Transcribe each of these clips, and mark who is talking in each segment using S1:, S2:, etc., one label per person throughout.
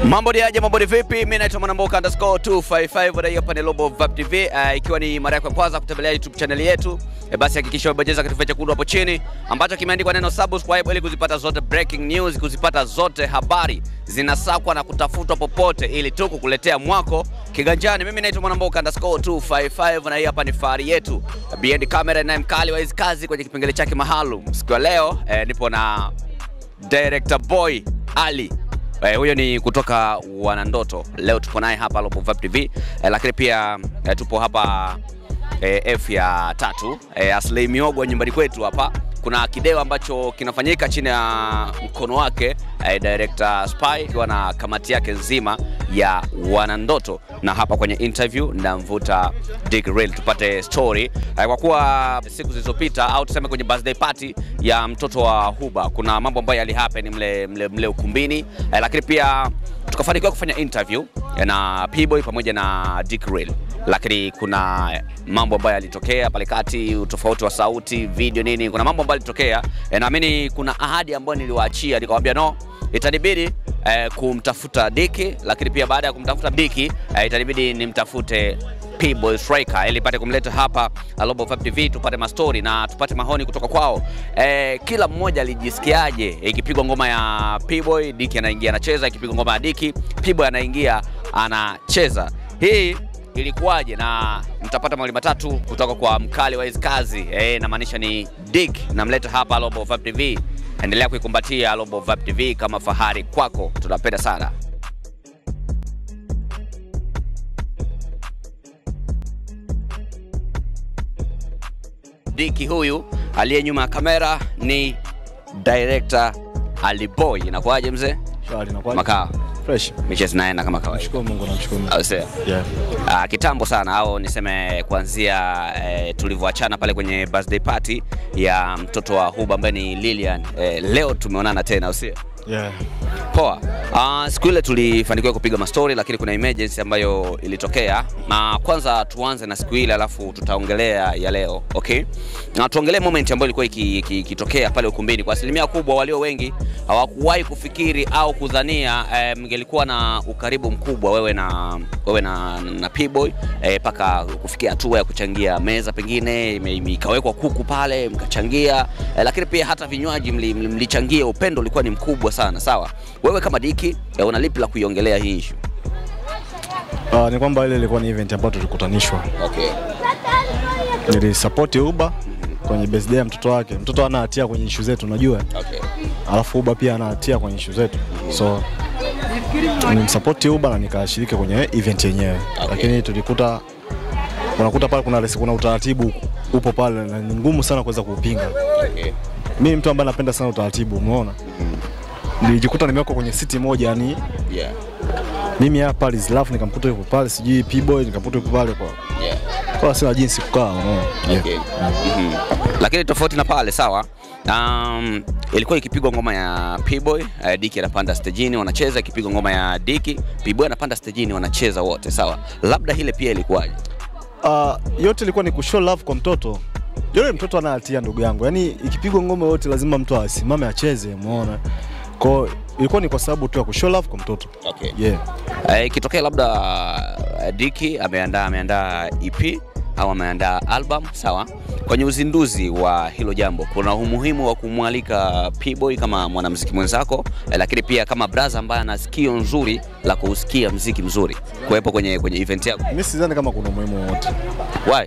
S1: Mambo ni aje, mambo ni vipi? Mimi naitwa Mwanamboka underscore 255 na hii hapa ni Global Vibe TV. Uh, ikiwa ni mara yako ya kwanza kutembelea YouTube channel yetu, e, basi hakikisha umebonyeza kitufe chekundu hapo chini ambacho kimeandikwa neno subscribe ili kuzipata zote breaking news, kuzipata zote habari zinasakwa na kutafutwa popote ili tu kukuletea mwako kiganjani. Mimi naitwa Mwanamboka underscore 255 na hii hapa ni fahari yetu. Behind camera na mkali wa hizi kazi kwenye kipengele chake maalum. Siku ya leo eh, nipo na director boy Ali Eh, huyo ni kutoka Wanandoto. Leo tupo naye hapa Global Vibe TV eh, lakini pia eh, tupo hapa eh, F ya tatu eh, Aslay Miogo nyumbani kwetu hapa. Kuna kideo ambacho kinafanyika chini ya mkono wake eh, director Spy akiwa na kamati yake nzima ya Wanandoto, na hapa kwenye interview namvuta Dick Real tupate story eh, kwa kuwa siku zilizopita au tuseme kwenye birthday party ya mtoto wa Huba kuna mambo ambayo yalihappen mle, mle, mle ukumbini eh, lakini pia tukafanikiwa kufanya interview eh, na P-Boy pamoja na Dick Real, lakini kuna mambo ambayo yalitokea pale kati, utofauti wa sauti, video nini, kuna mambo ambayo yalitokea eh, naamini kuna ahadi ambayo niliwaachia nikamwambia no, itanibidi eh, kumtafuta Diki, lakini pia baada ya kumtafuta Diki eh, itanibidi nimtafute P-Boy Striker ili pate kumleta hapa Global Vibe TV tupate mastori na tupate mahoni kutoka kwao. Eh, kila mmoja alijisikiaje ikipigwa ngoma ya P-Boy, Diki anaingia anacheza, ikipigwa ngoma ya Diki, P-Boy anaingia anacheza. Hii ilikuwaje? Na mtapata mawili matatu kutoka kwa mkali wa hizi kazi eh, namaanisha ni Dick, namleta hapa Global Vibe TV. Endelea kuikumbatia Global Vibe TV kama fahari kwako, tunapenda sana. Diki huyu aliye nyuma ya kamera ni director Ali Boy. Inakuwaje mzee?
S2: Shwari na kwani?
S1: Makaa
S2: Fresh.
S1: michezo naenda kama kawaida,
S2: Shukuru Mungu namshukuru Mungu.
S1: au sio?
S2: Yeah.
S1: Ah, kitambo sana au niseme kuanzia eh, tulivyoachana pale kwenye birthday party ya mtoto wa Huba ambaye ni Lilian. Eh, leo tumeonana tena, au sio?
S2: Yeah.
S1: Poa. Uh, siku ile tulifanikiwa kupiga mastori lakini kuna emergency ambayo ilitokea, na kwanza tuanze na siku ile alafu tutaongelea ya leo okay? Na tuongelee moment ambayo ilikuwa iki- iki- ikitokea pale ukumbini. Kwa asilimia kubwa, walio wengi hawakuwahi kufikiri au kudhania eh, mngelikuwa na ukaribu mkubwa wewe na wewe na, na P-Boy mpaka kufikia hatua ya kuchangia meza, pengine ime- ime- ikawekwa kuku pale mkachangia eh, lakini pia hata vinywaji mli- mli- mlichangia. Upendo ulikuwa ni mkubwa sana. Sawa, wewe kama Diki eh, una lipi la kuiongelea hii issue?
S2: Uh, ni kwamba ile ilikuwa ni event ambayo tulikutanishwa.
S1: Okay.
S2: Nilisupport Uba kwenye birthday ya mtoto wake. Mtoto ana hatia kwenye issue zetu unajua.
S1: Okay.
S2: Alafu Uba pia ana hatia kwenye issue zetu. So nimsupport Uba na nikashiriki kwenye event yenyewe.
S1: Okay.
S2: Lakini tulikuta unakuta pale kuna resi, kuna utaratibu upo pale na ni ngumu sana kuweza kuupinga.
S1: Okay.
S2: Mimi mtu ambaye napenda sana utaratibu, umeona? Nilijikuta nimewekwa kwenye siti moja yani
S1: Yeah.
S2: mimi hapa Lizlaf nikamkuta yupo pale, sijui P-Boy nikamkuta yupo pale kwa
S1: Yeah.
S2: kwa sina jinsi kukaa, unaona. Yeah.
S1: Okay. Mhm. Lakini tofauti na pale sawa. Um, ilikuwa ikipigwa ngoma ya P-Boy, uh, Diki anapanda stejini wanacheza, ikipigwa ngoma ya Diki, P-Boy anapanda stejini wanacheza wote sawa. Labda ile pia ilikuwaje?
S2: Uh, yote ilikuwa ni kushow love kwa mtoto. Yule mtoto ana hatia ndugu yangu, yaani ikipigwa ngoma yote lazima mtu asimame acheze, umeona. Kwa hiyo ilikuwa ni kwa sababu tu ya kushow love kwa mtoto.
S1: Okay.
S2: Yeah.
S1: Eh, ikitokea labda uh, Diki ameandaa ameandaa EP au ameandaa album sawa. Kwenye uzinduzi wa hilo jambo, kuna umuhimu wa kumwalika P-Boy kama mwanamuziki mwenzako eh, lakini pia kama braza ambaye ana sikio nzuri la kusikia mziki mzuri kuwepo kwenye, kwenye event yako.
S2: Mimi sidhani kama kuna umuhimu wowote.
S1: Why?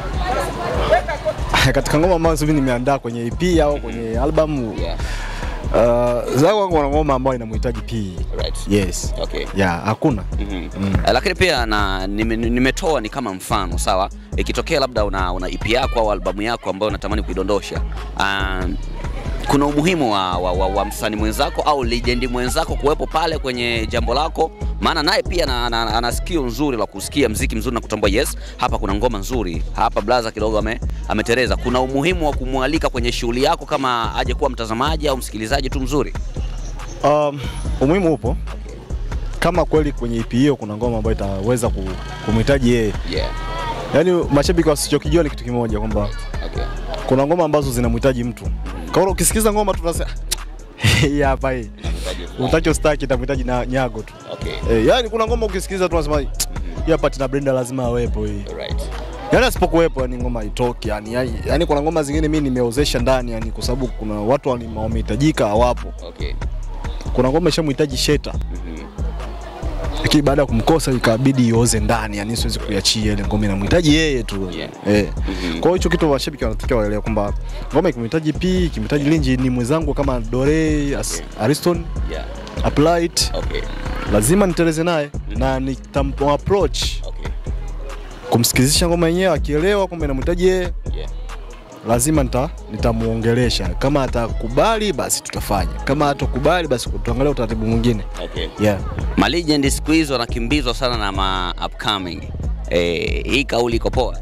S2: Katika ngoma ambazo mimi nimeandaa kwenye EP au kwenye album
S1: Yeah.
S2: uh, zangu kuna ngoma ambayo inamhitaji P.
S1: Right.
S2: Yes.
S1: Okay.
S2: Yeah, hakuna.
S1: Mhm. Eh, lakini pia na nime- nimetoa ni kama mfano sawa, ikitokea labda una, una EP yako au albamu yako ambayo unatamani kuidondosha um, kuna umuhimu wa, wa, wa, wa msanii mwenzako au legend mwenzako kuwepo pale kwenye jambo lako, maana naye pia ana, ana, ana sikio nzuri la kusikia mziki mzuri na kutambua yes, hapa kuna ngoma nzuri, hapa blaza kidogo ame, ametereza. Kuna umuhimu wa kumwalika kwenye shughuli yako kama aje kuwa mtazamaji au msikilizaji tu mzuri.
S2: Um, umuhimu upo kama kweli kwenye EP hiyo kuna ngoma ambayo itaweza ku- kumhitaji yeye.
S1: Yeah.
S2: Yaani mashabiki wasichokijua ni kitu kimoja kwamba
S1: Okay.
S2: kuna ngoma ambazo zinamhitaji mtu. Kwa hiyo ukisikiza ngoma tu unasema hii hapa hii. utaki ustaki itamhitaji na nyago tu
S1: Okay.
S2: eh, yani kuna ngoma ukisikiliza tu unasema hii hapa Tina Brenda lazima awepo hii
S1: Right.
S2: yani asipokuwepo yani ngoma haitoki yani, yani, yani kuna ngoma zingine mimi nimeozesha ndani yani kwa sababu kuna watu wali- wamehitajika hawapo
S1: Okay.
S2: kuna ngoma ishamhitaji Sheta lakini baada ya kumkosa ikabidi ioze ndani yani siwezi kuiachia ile ngoma inamhitaji yeye tu
S1: Yeah.
S2: eh.
S1: Mhm.
S2: kwa hiyo hicho kitu mashabiki wanatakiwa waelewe kwamba ngoma ikimhitaji P ikimhitaji Linji ni mwenzangu kama Dore As, Ariston
S1: Yeah.
S2: Applied
S1: Okay.
S2: lazima niteleze naye na nitam approach
S1: Okay.
S2: kumsikizisha ngoma yenyewe akielewa kwamba inamhitaji yeye
S1: Yeah.
S2: lazima nita nitamuongelesha kama atakubali basi tutafanya kama hatakubali basi tuangalie utaratibu mwingine
S1: Okay.
S2: yeah.
S1: Ma legend siku hizi wanakimbizwa sana na ma upcoming. Eh, hii kauli iko poa?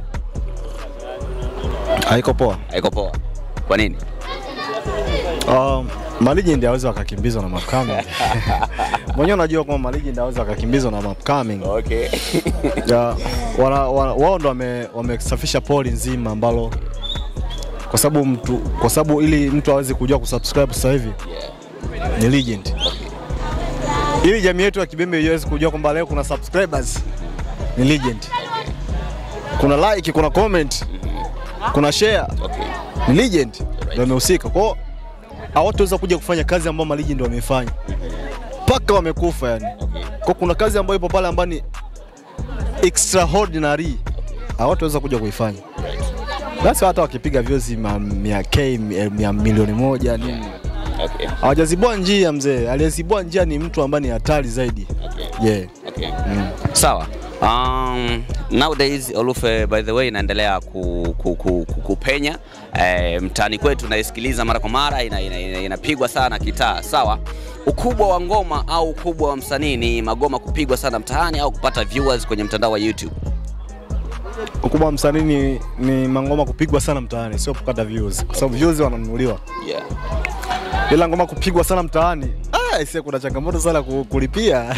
S2: haiko poa
S1: Haiko poa. Kwa nini?
S2: um, malegend aweza wakakimbizwa na mapcoming mwenyewe unajua kwamba malegend aweza wakakimbizwa na mapcoming
S1: Okay.
S2: ya, wana, wana, wao ndo wame- wamesafisha poli nzima ambalo kwa sababu mtu kwa sababu ili mtu aweze kujua kusubscribe sasa hivi
S1: Yeah.
S2: ni legend ili jamii yetu ya Kibembe iweze kujua kwamba leo kuna subscribers ni legend kuna like kuna comment kuna share
S1: Okay.
S2: ni legend ndio amehusika kwao hawataweza kuja kufanya kazi ambayo ma legend wameifanya mpaka wamekufa yani
S1: Okay.
S2: kwa kuna kazi ambayo ipo pale ambayo ni extraordinary hawataweza kuja kuifanya basi hata wakipiga vyozi ma- mia k mia- mia milioni moja nini
S1: Okay.
S2: hawajazibua njia mzee aliyezibua njia ni mtu ambaye ni hatari zaidi
S1: Okay.
S2: yeah.
S1: Okay. Sawa. Um, nowadays Olufe by the way inaendelea ku, ku, ku, ku, kupenya eh, mtaani kwetu naisikiliza mara kwa mara inapigwa ina, ina, inapigwa sana kitaa. Sawa. Ukubwa wa ngoma au ukubwa wa msanii ni magoma kupigwa sana mtaani au kupata viewers kwenye mtandao wa YouTube?
S2: ukubwa wa msanii ni, ni mangoma kupigwa sana mtaani sio kupata views kwa sababu views wananunuliwa
S1: Yeah.
S2: ila ngoma kupigwa sana mtaani ah, ise kuna changamoto sana ku- kulipia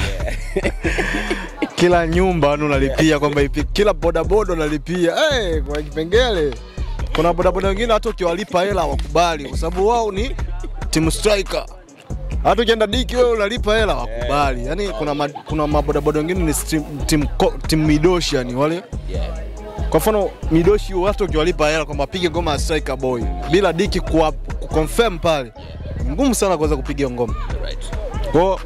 S2: kila nyumba yani unalipia kwamba ipi, kila bodaboda unalipia hey, kwa kipengele kuna bodaboda wengine hata ukiwalipa hela wakubali kwa sababu wao ni team striker hata ukienda diki wewe unalipa hela wakubali yani kuna, ma, kuna mabodaboda wengine ni team, team, ko- team midoshi yani wale
S1: Yeah.
S2: kwa mfano midoshi watu ukiwalipa hela kwamba apige ngoma ya striker boy bila diki kuwa- kuconfirm pale ngumu sana kuweza kupiga hiyo ngoma
S1: Right.
S2: kwao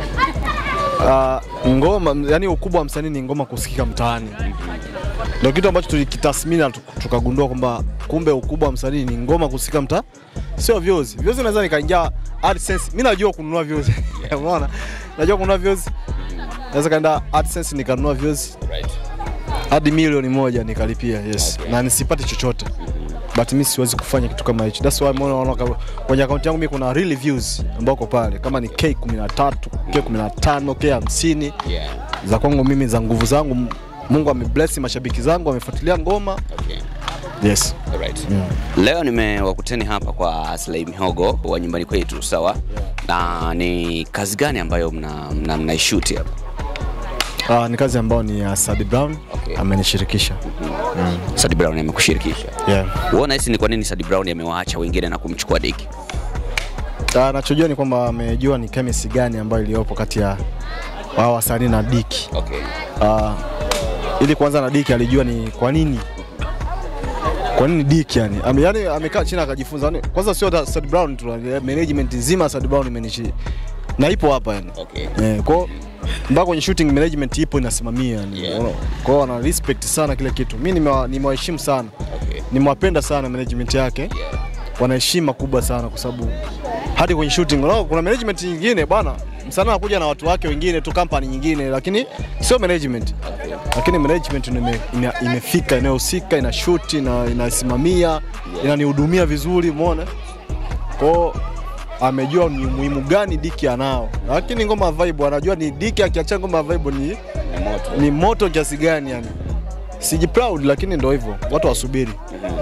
S2: uh, ngoma yani ukubwa wa msanii ni ngoma kusikika mtaani ndio kitu ambacho tulikitathmini na tuk- tukagundua kwamba kumbe ukubwa wa msanii ni ngoma kusikika mtaa sio views views naweza nikaingia AdSense mimi najua kununua views umeona najua kununua views naweza kaenda AdSense nikanunua views
S1: Right.
S2: hadi milioni moja nikalipia yes
S1: Okay.
S2: na nisipate chochote but mi siwezi kufanya kitu kama hicho that's why mbona unaona kama- kwenye akaunti yangu mimi kuna real views ambao uko pale kama ni K13 K15 K50
S1: Yeah.
S2: za kwangu mimi za nguvu zangu Mungu amebless mashabiki zangu wamefuatilia ngoma
S1: Okay.
S2: yes
S1: Alright. Leo nimewakuteni hapa kwa Slay Mihogo wa nyumbani kwetu, sawa? Na ni kazi gani ambayo mna, mna, mnaishuti hapa?
S2: uh, ni kazi ambayo ni ya Sadi Brown
S1: Okay.
S2: amenishirikisha
S1: Sadi Brown amekushirikisha.
S2: yeah.
S1: Uona hisi ni kwa nini Sadi Brown amewaacha wengine na kumchukua Diki?
S2: uh, nachojua ni kwamba amejua ni chemistry gani ambayo iliyopo kati ya wao wasanii na Diki
S1: Okay.
S2: uh, ili kwanza na Diki alijua ni kwa nini kwa nini Diki yani Ame, yani amekaa chini akajifunza yani, kwanza sio hata Sad Brown tu eh, management nzima ya Sad Brown imenishi na ipo hapa yani
S1: Okay.
S2: eh, kwa mpaka kwenye shooting management ipo inasimamia yani
S1: Yeah.
S2: Unaona? kwa hiyo wana respect sana kile kitu mimi nimewa- nimewaheshimu sana
S1: Okay.
S2: nimewapenda sana management yake
S1: Yeah.
S2: wana heshima kubwa sana kwa sababu hadi kwenye shooting unaona kuna management nyingine bwana msanii anakuja na watu wake wengine tu company nyingine lakini sio management lakini management ndio ime, ime, imefika inayohusika ina shoot ina, inasimamia inanihudumia vizuri umeona kwao amejua ni umuhimu gani Diki anao lakini ngoma ya vibe anajua ni Diki akiacha ngoma ya vibe ni,
S1: Ni moto.
S2: ni moto kiasi gani yani siji proud lakini ndio hivyo watu wasubiri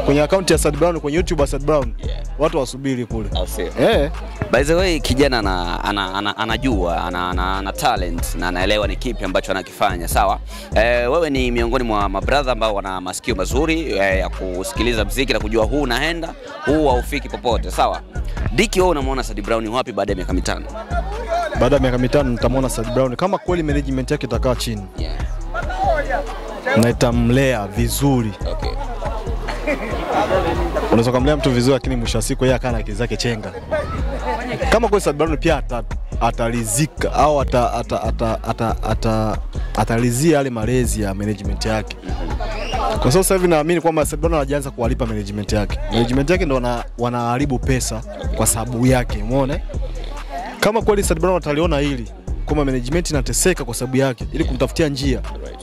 S2: kwenye akaunti ya Sad Brown kwenye YouTube ya Sad Brown
S1: Yeah.
S2: watu wasubiri kule
S1: Au sio?
S2: eh.
S1: By the way, kijana ana, ana, ana, anajua ana, ana, ana talent na anaelewa ni kipi ambacho anakifanya sawa. Eh, wewe ni miongoni mwa mabradha ambao wana masikio mazuri eh, ya kusikiliza mziki na kujua huu unaenda huu haufiki popote sawa. Diki, wewe unamwona Sad Brown wapi baada ya miaka mitano?
S2: Baada ya miaka mitano nitamwona Sad Brown kama kweli management yake itakaa chini
S1: Yeah.
S2: na itamlea vizuri.
S1: Okay.
S2: Unaweza kumlea mtu vizuri, lakini mwisho wa siku yeye akaa na akili zake chenga. Kama kweli Sad Brown pia ata, atalizika au ata, ata, ata, ata, ata, atalizia yale malezi ya management yake, kwa sababu sasa hivi naamini kwamba Sad Brown anajianza kuwalipa management yake. Management yake ndo wana, wanaharibu pesa kwa sababu yake, umeona? Kama kweli Sad Brown ataliona hili kwamba management inateseka kwa sababu yake, ili kumtafutia njia
S1: Right.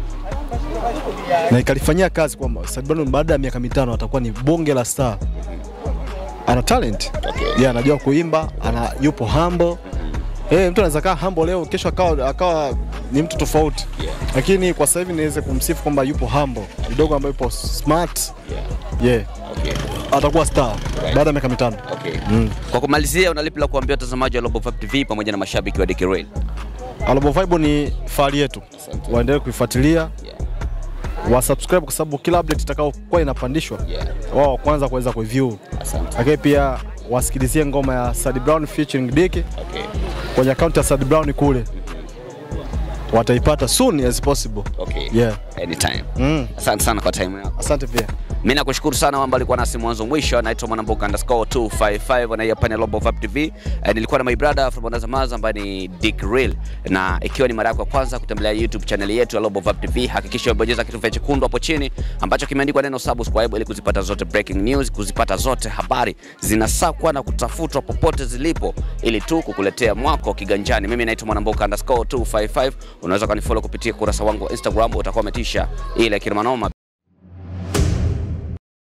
S2: na ikalifanyia kazi kwamba Sad Brown baada ya miaka mitano atakuwa ni bonge la star. Ana talent
S1: Okay.
S2: yeah, anajua kuimba, ana yupo humble. Eh, mtu anaweza kaa humble leo, kesho akawa, akawa ni mtu tofauti
S1: Yeah.
S2: lakini kwa sasa hivi niweze kumsifu kwamba yupo humble kidogo, ambayo yupo smart
S1: Yeah.
S2: yeah,
S1: Okay.
S2: atakuwa star
S1: Right.
S2: baada ya miaka mitano.
S1: Okay.
S2: Mm.
S1: Kwa kumalizia, unalipi la kuambia watazamaji wa Global Vibe TV pamoja na mashabiki wa Dicky Real?
S2: Alobo Vibe ni fahari yetu,
S1: Asante.
S2: waendelee kuifuatilia,
S1: Yeah.
S2: wa subscribe kwa sababu kila update itakayokuwa inapandishwa
S1: Yeah.
S2: wao wa kwanza kuweza kuiview,
S1: Asante.
S2: lakini pia wasikilizie ngoma ya Sad Brown featuring Dicky
S1: Okay.
S2: kwenye akaunti ya Sad Brown kule, wataipata soon as possible.
S1: Okay.
S2: Yeah.
S1: Anytime.
S2: Mm.
S1: Asante sana kwa time yako.
S2: Asante pia.
S1: Mimi nakushukuru sana kwamba alikuwa nasi mwanzo mwisho. Naitwa Mwanamboka underscore 255 na hii hapa ni Global Vibe TV. Eh, nilikuwa na my brother from Bonazamaza ambaye ni Dick Real, na ikiwa ni mara yako ya kwanza kutembelea YouTube channel yetu ya Global Vibe TV, hakikisha umebonyeza kitufe chekundu hapo chini ambacho kimeandikwa neno subscribe ili kuzipata zote breaking news, kuzipata zote habari zinasakwa na kutafutwa popote zilipo, ili tu kukuletea mwako kiganjani. Mimi naitwa Mwanamboka underscore 255. Unaweza kunifollow kupitia kurasa wangu wa Instagram, utakuwa umetisha ile kinamanoma.